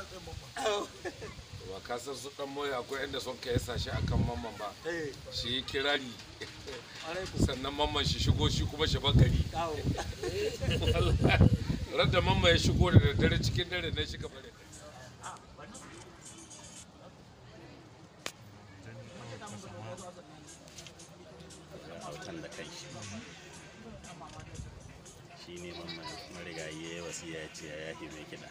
ba ka san su dan moya akwai inda son ka yasa shi akan mamman ba shi yi kirari sannan mamman shi shigo shi kuma shi bakari radda mamman ya shigo da daddare cikin dare na shi bare autan da kai shi ne mamman marigayi ya yi wasiya ya ce ya yafe mai kiɗa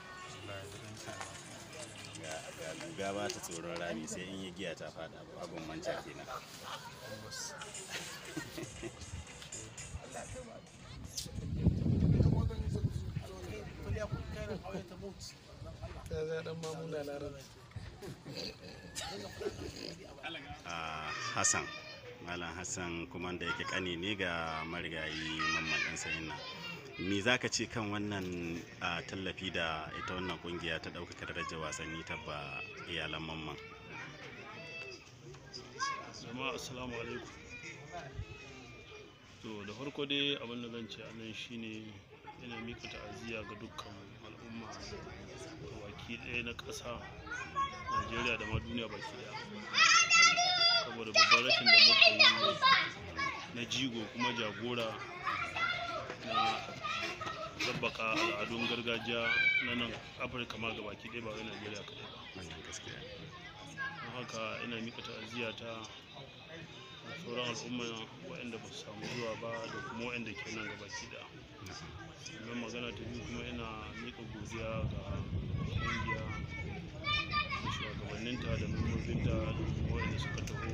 ga ga guga ba ta tsoron rami sai in yi giya ta fada abin manca kenan a hassan malam hassan kuma da yake kane ne ga marigayi mamman ɗan sayin nan me za ka ce kan wannan a, tallafi da ita wannan kungiya ta ɗaukaka darajar wasanni ta ba iyalan mamman jama'a assalamu alaikum to da farko dai abin da zan ce a nan shine ina mika ta'aziyya ga dukkan al'umma ga baki ɗaya na ƙasa najeriya da ma duniya baki ɗaya saboda babban rashin da muka yi na jigo kuma jagora na tabbaka al'adun gargajiya na nan afirka ma ga baki ɗaya ba wai najeriya kaɗai ba wannan gaskiya don haka ina mika ta'aziyya ta da sauran al'umma waɗanda ba su samu zuwa ba da kuma waɗanda ke nan gabaki da sannan magana ta biyu kuma ina mika godiya ga ƙungiya da shugabanninta da membobinta da kuma waɗanda suka taho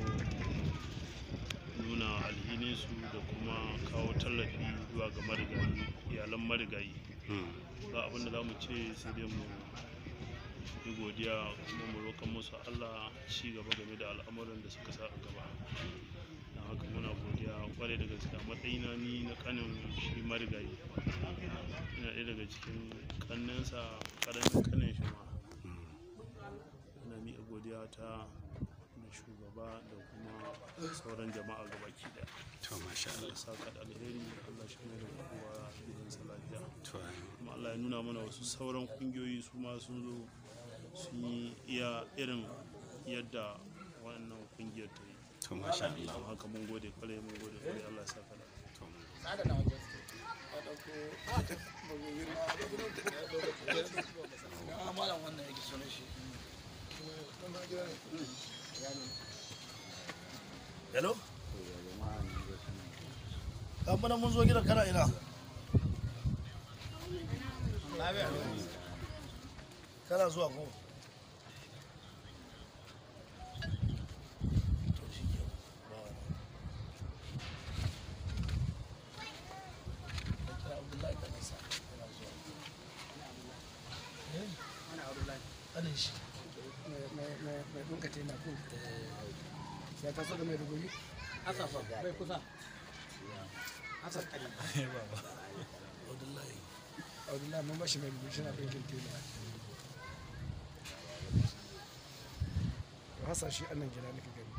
nuna alhininsu da kuma kawo tallafi zuwa ga marigayi iyalan marigayi Hmm. ba abinda za mu ce sai dai mu yi godiya kuma mu roƙon musu Allah ci gaba game da al'amuran da suka sa a gaba don haka muna godiya kwarai da gaske a matsayina ni na kanin shi marigayi ina ɗaya daga cikin kannensa ƙaramin kanin shi ma ina miƙa godiya ta da shugaba da kuma sauran jama'a gabaki ɗaya to masha Allah Allah ya saka da alheri Allah shi ne da kowa gidansa lafiya to kuma Allah ya nuna mana wasu sauran kungiyoyi su ma sun zo sun yi iya irin yadda wannan kungiyar ta yi to masha Allah don haka mun gode kwarai mun gode kwarai Allah ya saka da to mun- hello kamfanin mun zo gidan kana ina kana zuwa ko To shi ke ba wani. Da kira Abdullahi kan isa, yana zuwa. Eh? Ƙanin shi. mai dunka na kun ya taso da mai rubuyi asafa bai kusa asaf kari Abdullahi. abdullahi mun bashi mai rubuyi shi na ɗinkin tela to hasa shi annan gida nake gani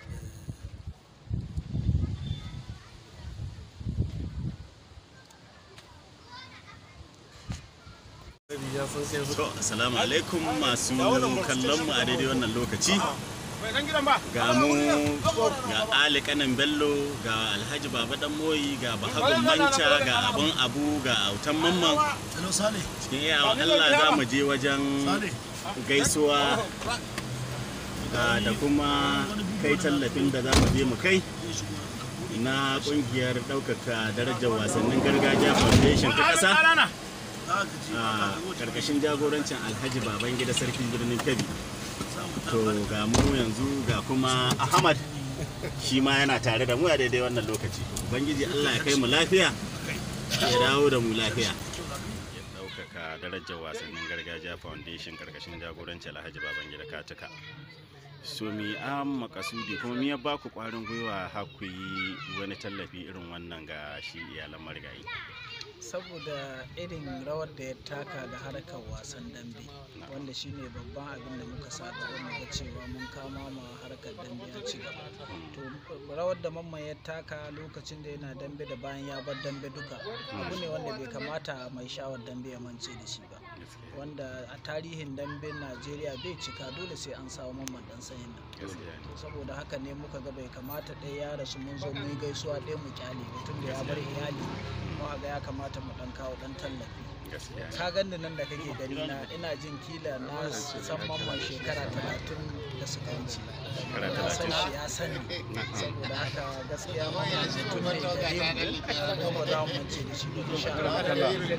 to assalamu alaikum masu kallon mu a daidai wannan lokaci ga mu ga ali kanan bello ga alhaji baba dan moyi ga bahagun manca ga abun abu ga autan mamman Hello Sale. cikin iyawa allah za mu je wajen Sale. gaisuwa ah, da kuma kai tallafin da za mu je mu kai na kungiyar ɗaukaka darajar wasannin gargajiya foundation ta ƙasa Za ka ji a karkashin jagorancin alhaji babangida sarkin birnin kebbi to ga mu yanzu ga kuma ahmad shi ma yana tare da mu a daidai wannan lokaci ubangiji allah ya kai mu lafiya ya dawo da mu lafiya ya ɗaukaka darajar wasannin gargajiya foundation karkashin jagorancin alhaji babangida katuka so mi an makasudi kuma mi ya ba ku kwarin gwiwa har ku yi wani tallafi irin wannan ga shi iyalan marigayi saboda irin rawar da ya taka da harkar wasan dambe wanda shine babban abin da muka sa gaba mu ga cewa mun kama ma harkar dambe a ci gaba to rawar da mamman ya taka lokacin da yana dambe da bayan ya bar dambe duka abu ne wanda bai kamata mai shawar dambe ya mance da shi ba wanda a tarihin damben najeriya bai cika dole sai an samu mamman dan sanyin nan gaskiya ne saboda haka ne muka ga bai kamata ɗaya ya rasu mun zo mun yi gaisuwa ɗaya mu kyale ba tun da ya bar iyali mu ga ya kamata mu ɗan kawo ɗan tallafi gaskiya ne ka gani nan da kake gani na ina jin kila na san mamman shekara talatin da suka wuce Shekara na san talatin. shi ya sani saboda haka gaskiya mamman mutum ne gare mu kuma ba za mu mance da shi duk insha Allah Allah ya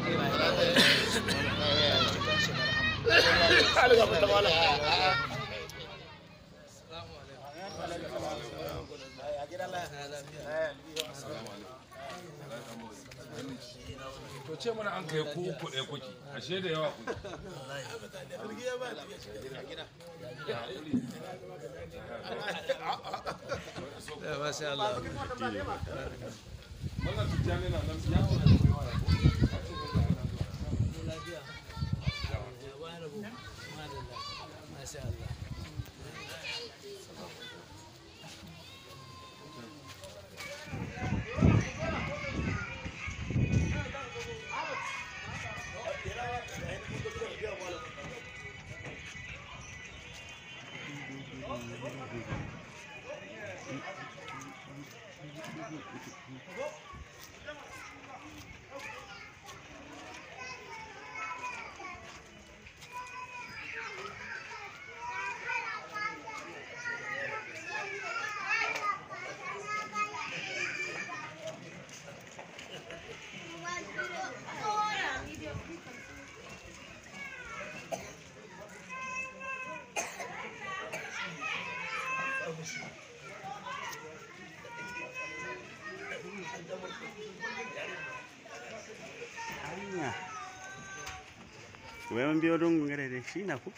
ji kanshi da rahama to ce mana an kai ku uku ɗaya kuki ashe da yawa kuki Mallam Tijjani na nan ya zo da yawa ya ko? hanya wai mun biyo don gare da shi na ku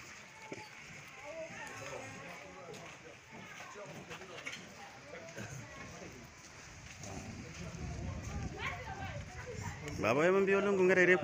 Baba wai mun biyo lungun gare da ku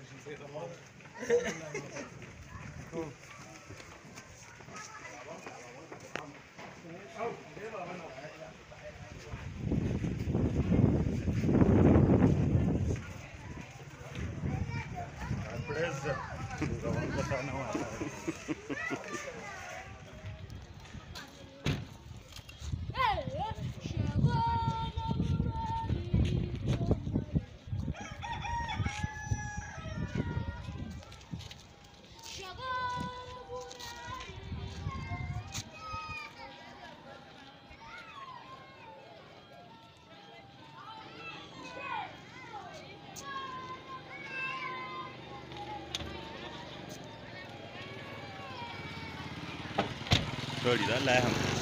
Sorry, da Allah ya hankali.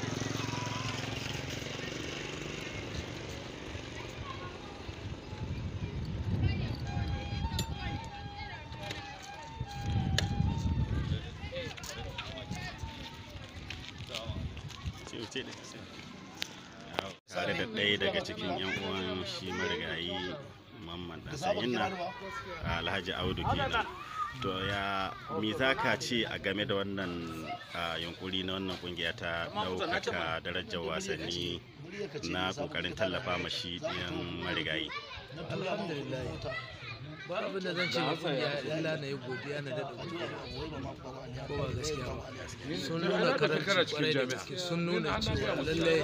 tare da ɗaya daga cikin 'yan uwan shi marigayi mamman ɗan sanyin nan alhaji audu kenan to ya me za ka ce a game da wannan a, yunkuri na wannan kungiya ta ɗaukaka darajar wasanni na ƙoƙarin tallafa ma shi ɗiyan marigayi alhamdulillah ba abin da zan ce ga kungiya illa na yi godiya na daɗa godiya ko ba gaskiya ba sun nuna karanci kwarai da gaske sun nuna cewa lallai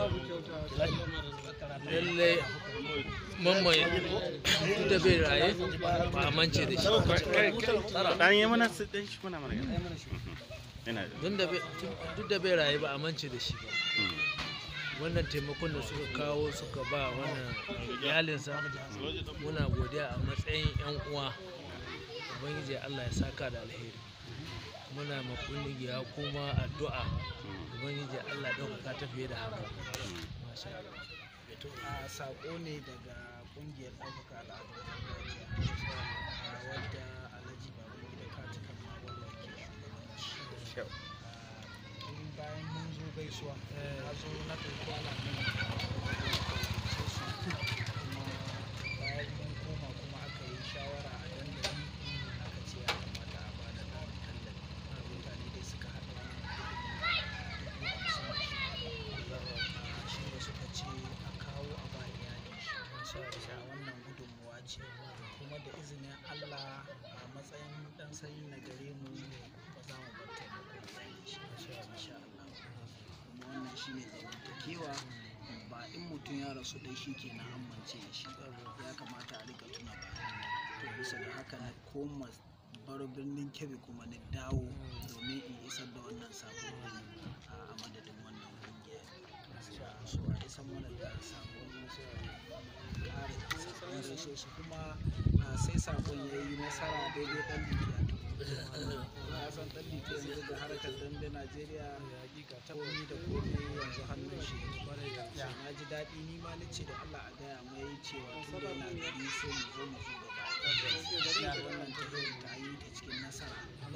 lallai mamman duk da bai raye ba a mance da shi ba. ɗan yi mana su ɗan shi kuna mana gani ina da Duk da bai- duk da bai raye ba a mance da shi ba wannan taimakon da suka kawo suka ba wannan iyalinsa muna godiya a matsayin 'yan uwa ubangiji allah ya saka da alheri muna ma kungiya kuma addu'a ubangiji allah ɗaukaka ta fiye da haka Masha Allah. to a sako ne daga kungiyar ɗaukaka al'adun gargajiya a wadda alhaji baban gida katikan mawala ke shugabanci A, tun bayan mun zo gaisuwa a zo na ɗauki ana nan kuma bayan mun koma kuma aka yi shawara a dandali aka ce ya kamata a ba da ɗan tallafi mutane dai suka haɗa dubu hamsin shi ne suka ce a kawo a ba iyali shi a wannan gudunmuwa ce kuma da izinin allah a matsayin dan matsayin na gare mu ba za mu bar taimako ba insha Allah kuma wannan shine zamantakewa ba in mutum ya rasu dai shi ke na amince da shi ya kamata a rika tuna ba to bisa da haka na koma baro birnin kebe kuma na dawo domin in isar da wannan sako a madadin wannan kungiya so a isar mana da sakon kare sakon gaishe shi kuma sai sakon ya yi nasara daidai dan likiya ya san dan likiya yanzu da harkar dambe najeriya komi da komi yanzu hannun shi na ji daɗi ni ma na ce da allah a gaya mai cewa tun da yana gari sai mu zo mu zo gaba da wannan tafiyar ta yi ta cikin nasara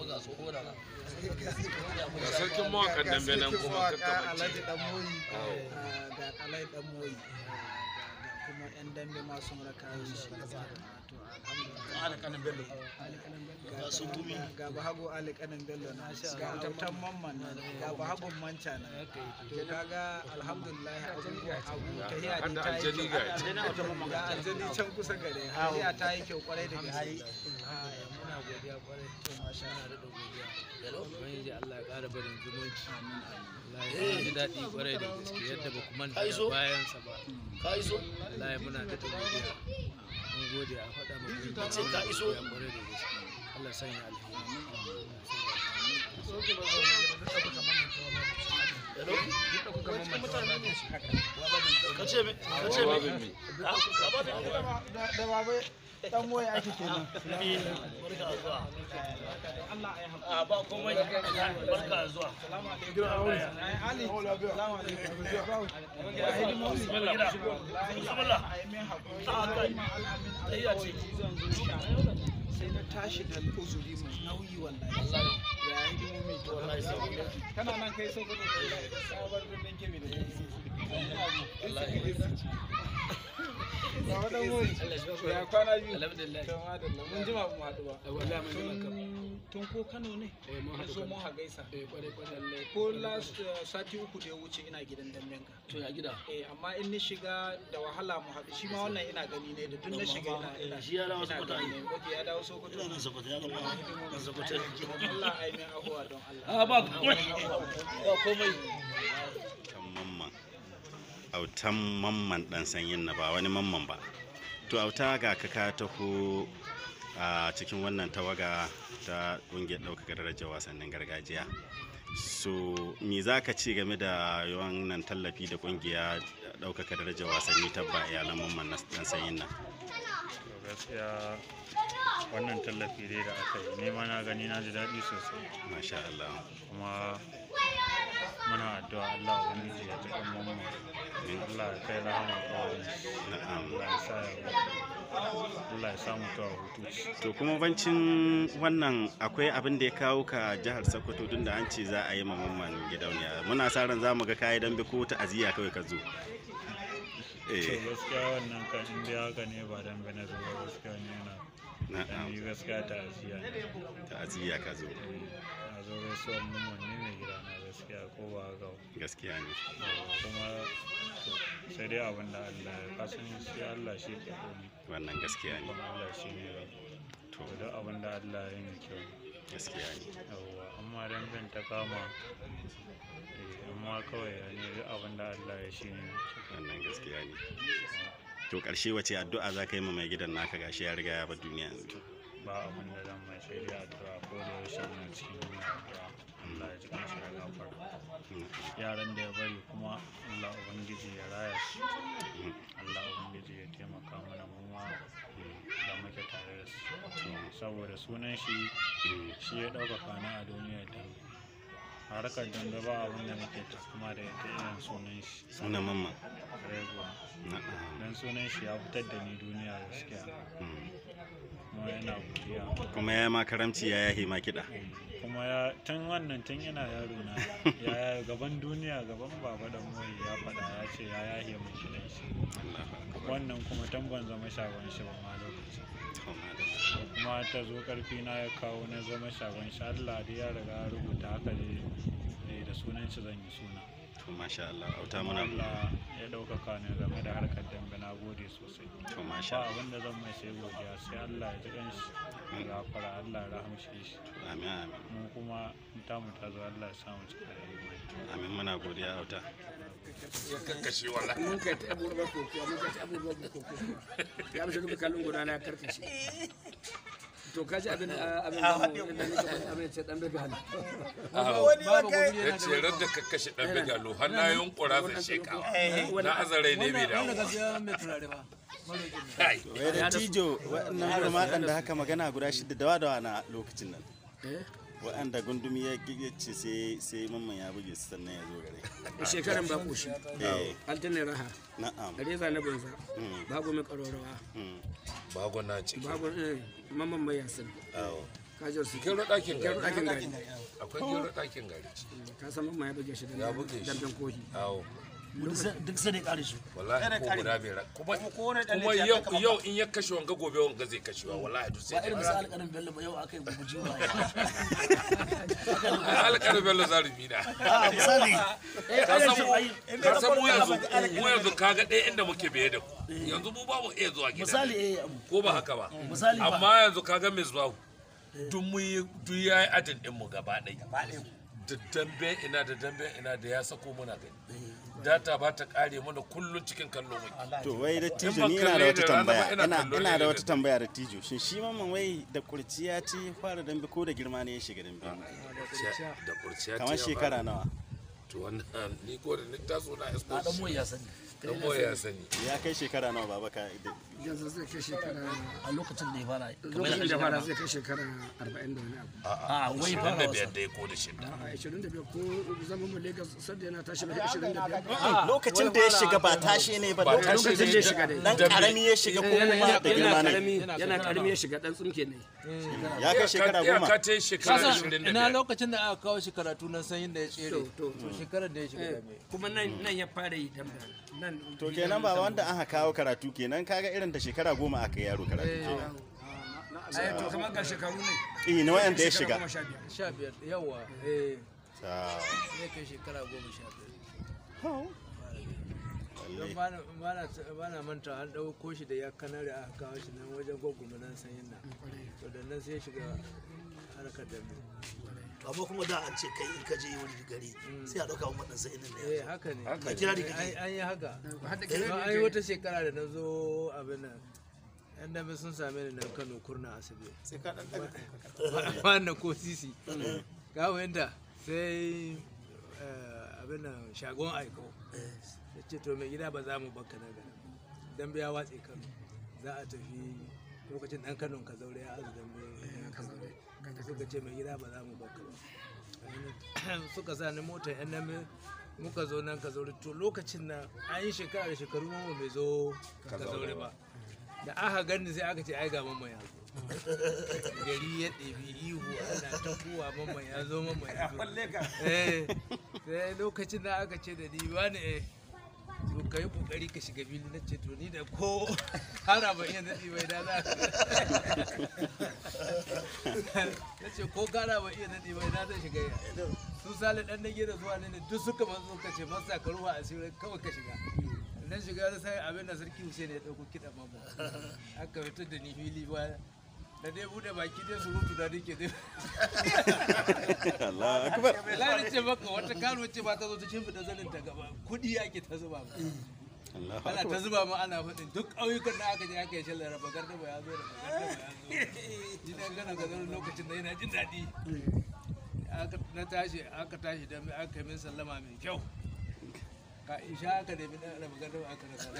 ga sarkin mawakan dambe nan kuma Sarkin kakka mawaka mace alhaji dan moyi Awo. ah, ga alhaji dan moyi ah, ga kuma yan dambe ma sun raka shi Ah, to alhamdulillah ga sun tumi. ga bahago ali kanin bello na ga autan mamman na ga bahagon manca na to kaga alhamdulillah abubuwa abu tahiya Har ne da ta yi aljani kyau ga ga aljani can kusa gare tahiya ta yi kyau kwarai da gaske Ah, muna godiya kwarai to masha Allah da godiya ubangiji Allah ya ƙara barin zumunci Allah ya ji daɗi kwarai da gaske yadda ba ku manta Ka iso? da bayansa ba ka iso Allah ya muna da godiya mun gode a faɗa mu Ka ce ka iso? kwarai da gaske Allah ya sanya alheri hello ka ce me ka ce me babin mi da baba dan moyi ake kenan barka da zuwa a ba komai barka da zuwa ali salamu alaikum bismillah bismillah a kai tayya ce sai na tashi da uzuri mai nauyi wallahi ya hidimomi to wallahi sai kana nan kai sai ka sabar birnin kebe da Baba dan moyi ya kwana biyu alhamdulillah to madalla mun jima ba mu haɗu ba wallahi mun jima kam. Tun- tun ko Kano ne Eh, mun na haɗu zo Kano. mun ha gaisa eh kwarai kwarai ko last uh, sati uku da ya wuce ina gidan dambenka to ya gida eh amma in ni shiga da wahala mu haɗu shi ma wannan ina gani ne da duk na shiga ina ina shi ya dawo ina Sokoto gani ai. ne ok ya dawo Sokoto ina nan sakwata ya gama nan sakwata Allah ai min ahuwa don Allah a ba komai ba komai autan mamman autan mamman dan sanyin na ba wani mamman ba to auta ga ka ka taho a cikin wannan tawaga ta ƙungiyar ɗaukaka darajar wasannin gargajiya so me za ka ci game da wannan tallafi da ƙungiya ɗaukaka darajar wasanni ta ba iyalan mamman na dan sanyin nan to gaskiya wannan tallafi dai da aka yi nema na gani na ji daɗi sosai masha Allah kuma muna addu'a Allah ubangiji ya taɓa mu Allah ya kai rahama kawai na'am Allah ya sa ya Allah ya samu kawo hutu to kuma bancin wannan akwai abin da ya kawo ka jihar sokoto tun da an ce za a yi ma mamman gidauniya muna sa ran za mu ga kayi dambe ko ta'aziyya kawai ka zo to eh gaskiya wannan kan in dai haka ne ba dan bane zuwa gaskiya ne yana dan na'am ni gaskiya ta asiya ne ta'aziyya ka zo na zo gaisuwar mun ne mai gida na gaskiya ko ba haka ba. gaskiya ne kuma to sai dai abin da Allah ya kasan shi Allah shi ke komi wannan gaskiya ne kuma Allah shi ne ba to duk abin da Allah ya yi mai kyau ne. gaskiya ne yawwa amma dan bin ta kama eh, amma kawai ya ne duk abin da Allah ya shi ne mai kyau. wannan gaskiya ne to ƙarshe wace addu'a za ka yi ma mai gidan naka gashi ya riga ya bar duniya yanzu ba abin da zan mai sai dai addu'a ko da yaushe muna cikin yin addu'a Allah ya ji kanshi da gafara yaran da ya bari kuma Allah ubangiji ya raya su Allah ubangiji ya taimaka mana mu ma da muke tare da su saboda sunan shi shi ya ɗaukaka na a duniyar dambe harkar dambe ba abin da nake kuma da ita irin sunan shi sunan mamman Rego na'am dan sunan shi ya fitar da ni duniya gaskiya Mm. kuma yana godiya kuma ya ma karamci ya yahi ma kiɗa kuma ya tun wannan tun yana yaro na ya gaban duniya gaban baba da moyi ya faɗa ya ce ya yahe mai gidan shi Allahu akbar wannan kuma tun ban zama shagon shi ba ma lokaci to madalla kuma ta zo karfi na ya kawo na zama shagon shi Allah dai ya riga ya rubuta haka dai eh, da sunan shi zan yi suna to masha Allah auta muna Allah ya ɗaukaka ni game da harkar dambe na gode sosai to masha ba Allah abin da zan mai sai godiya sai Allah ya ji kanshi ya gafara Allah ya rahamshe shi amin amin mu kuma in ta mu ta zo Allah ya samu cika da imani amin muna godiya auta ya kakkashe wallahi mun kai ta abubuwan kokowa mun kai ta abubuwan kokowa ya mishi duka kallon guda na karkashe to ka ji abin abin da mu inda nake faɗi abin ce dan bebe hannu babu gobe ya yana ce ran da kakkashe dan bigalo har na yunkura zan shekawa na azarai ne bai wannan dawo gaskiya mai turare ba maroƙin nan kai wai da tijo waɗannan gurmaɗan da haka magana guda shida dawa dawa na lokacin nan waɗanda gundumi ya ya ce sai sai mamman ya buge su sannan ya zo gare shekaran ba koshi eh altanin raha na'am reza na banza Mm. babu mai ƙarorawa mm, bago na ciki babu eh, mamman mai yasin awo kajar su gero ɗakin gero gari ɗakin gari akwai gero ɗakin gari ka san mamman ya buge shi da Ya buge shi. damben kohi awo duk sai da ya kare su wallahi ko guda bai ra kuma kuma yau yau in ya kashe wanga gobe wanga zai kashewa wallahi duk sai ba irin da misali alƙarin bello ba yau aka yi guguji ba alƙar bello zarumi na a misali ka san mu ka san mu yanzu mu yanzu kaga ɗaya inda muke biye da ku yanzu mu ba mu iya zuwa gida misali eh abu ko ba haka ba misali ba amma yanzu kaga mai zuwa duk mu yi duk yayi adin din mu gaba ɗaya da dambe ina da dambe ina da ya sako muna gani data ba ta kare mana kullun cikin kallo muke to wai da tijo ban ni ina da kalle wata da rana ba, tambaya ina ina kallo ina ne da da wata tambaya da tijo shin shi mamman wai da kurciya ce ya fara dambe ko da girma ne ya shiga dambe da kurciya kamar shekara nawa to wannan ni ko da ni taso na na dan escort moyi ya sani dan boye ya sani ya kai shekara nawa baba ka da- yanzu zai kai shekara a lokacin da ya fara lokacin da fara zai kai shekara 40 da wani abu a wai fara da wasa biyar dai ko da shida a 25 ko zaman mu Lagos sadda yana tashi da 25 Ah, lokacin da ya shiga ba tashe ne ba Ba lokacin tashi lokacin da ya shiga dai dan karami ya shiga ko yana kuma da girma ne karami yana karami ya shiga dan tsumke ne ya kai shekara goma ka ta shekara Kasan 25 ina lokacin da aka kawo shi karatu nan sanyin da ya tsere To, to, to shekarar da ya shiga da me kuma nan nan ya fara yi dan nan to kenan ba wanda aka kawo karatu kenan kaga irin da shekara goma aka yi yaro karatu ai to kamar ga shekaru ne eh na wayanda ya shiga goma sha biyar. sha biyar yawa eh Ta- zai kai shekara goma sha biyar lalle. don bana bana bana manta an ɗauko shi da ya kanare aka kawo shi nan wajen gwagwama nan sanyin nan to da nan sai ya shiga harkar dambe to amma kuma da an ce kai in ka je wani gari sai a dauka wannan sai nan eh ne haka ne a kira da An- kake an yi haka har da Don kirari an yi wata shekara da na zo abin nan yan dambe sun same ni nan kano kurna asibi ba na ko sisi ga wanda sai eh, abin nan shagon aiko ya ce to mai gida ba za mu baka na gana dambe ya watse kano za a tafi lokacin dan kano ka zaure ya azu dambe suka ce mai gida ba za mu baka ba suka sa ni mota yan dambe muka zo nan ka zaure to lokacin nan an yi shekara da shekaru mamma bai zo ka zaure ba da aka gani sai aka ce ai ga mamma ya zo gari ya ɗebi ihu ana ta kuwa mamma ya zo mamma ya zo eh sai lokacin da aka ce da ni wani eh to ka yi kokari ka shiga fili na ce to ni da ko hana ba iya daɗi bai da za na ce ko gara ba iya daɗi bai da zan shiga ya su sale ɗan na gida zuwa ne duk suka masu suka ce masa ka ruwa asirin kawai ka shiga nan shiga da sai abin da sarki Hussein ya ɗauko kiɗa mamu aka fitar da ni fili ba da dai bude baki dai surutu da nake dai Allah akbar Lari ce maka wata karo ce ba ta zo ta shimfiɗa zanin ta gaba kuɗi ake ta zuba ma. Allah Ana ta akbar zuba ma ana faɗin duk ƙauyukan da aka je aka yi shallar raba garda ba ya zo da garda ba ya zo. Ji dan gana ga zanen lokacin da yana jin daɗi. Aka na tashi aka tashi da aka yi min sallama mai kyau. Ka isha aka nemi ɗan raba garda ba aka rasa.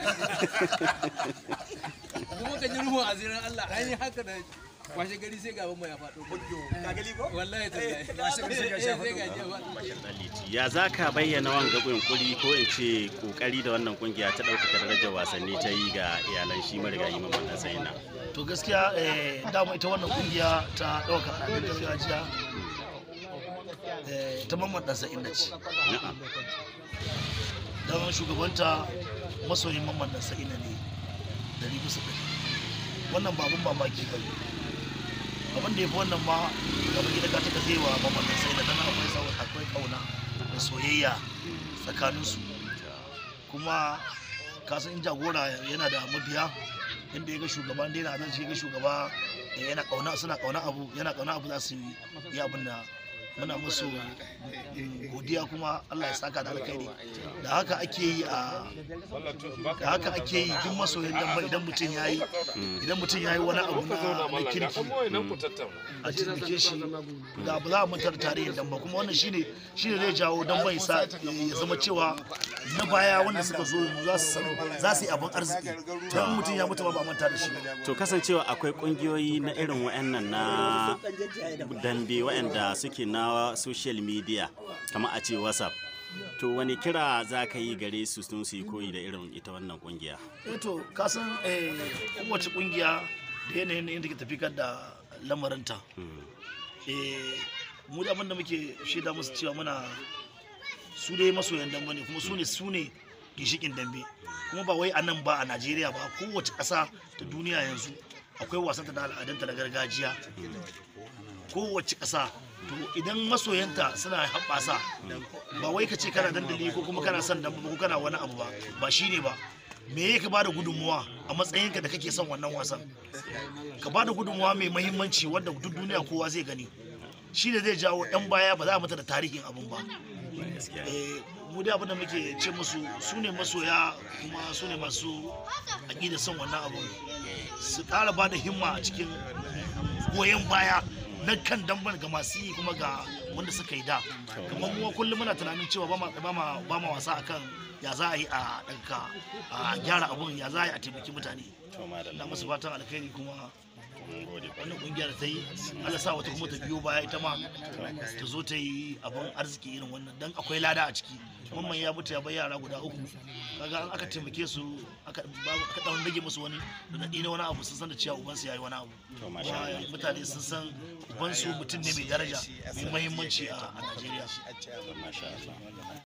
Kuma ka ji ruhun asirin Allah an yi haka da washe gari sai gaban mu ya faɗo. Wallahi tallahi. Washe gari sai ga shi ya faɗo. ya za ka bayyana wanga yunkuri ko in ce kokari da wannan kungiya ta ɗaukaka darajar wasanni ta yi ga iyalan shi marigayi mamman dan sayina to gaskiya eh, dama ita wannan kungiya ta ɗauka abin gargajiya eh, ta mamman ɗansa inda ce na'am don shugabanta masoyin mamman ɗansa ina ne dari bisa ɗari wannan babun mamaki ba ne abin da ya fi wannan ma gaba gida ka taka zai wa mamman ɗansa ina dan akwai sau akwai kauna da soyayya tsakaninsu kuma kasan in jagora yana da mabiya inda ya ga shugaba inda yana zan ga shugaba da yana kauna suna kauna abu yana kauna abu za su yi abin da muna musu godiya kuma Allah ya saka da alkhairi da haka ake yi a da haka ake yi duk masoyin dan idan mutum ya yi idan mutum ya yi wani abu na na kirki a taimake shi da ba za a mutar tarihin dan ba kuma wannan shine shine zai jawo dan bai sa ya zama cewa na baya wanda suka zo za su za su yi abin arziki to mutum ya mutu ba ba manta da shi to kasancewa akwai kungiyoyi na irin wayannan na dambe wayanda suke na social media kamar a ce whatsapp to wani kira za ka yi gare su sun su yi koyi da irin ita wannan kungiya eh to kasan kowace kungiya da yanayin yadda ke tafi da lamarinta eh mu da abin da muke shaida musu cewa muna su dai masoyan dambe ne kuma su ne su ne ginshikin dambe kuma ba wai a nan ba a najeriya ba kowace ƙasa ta duniya yanzu akwai wasanta da al'adanta da gargajiya kowace ƙasa to idan masoyanta suna haɓasa ba wai ka ce kana dandali ko kuma kana son dambe ko kana wani abu ba ba shine ba me ya ka bada gudunmuwa a matsayinka da kake son wannan wasan ka bada gudunmuwa mai mahimmanci wanda duk duniya kowa zai gani shi ne zai jawo yan baya ba za a mata da tarihin abun ba mu dai abin da muke ce musu su ne masoya kuma su ne masu aƙida son wannan abun su ƙara ba da himma a cikin goyon baya na kan damban ga masu yi kuma ga wanda suka yi da kamar mu kullum muna tunanin cewa ba ma wasa akan ya za a yi a ɗanka a gyara abun ya za a yi a taimaki mutane na masu fatan alkhairi kuma wannan kungiyar ta yi Allah sa wata kuma ta biyo baya ita ma ta zo ta yi abin arziki irin wannan dan akwai lada a ciki mamman ya mutu ya bai yara guda uku kaga an aka taimake su aka dan rage musu wani da na wani abu sun san da cewa ubansu yayi wani abu mutane sun san ubansu mutum ne mai daraja mai muhimmanci a Najeriya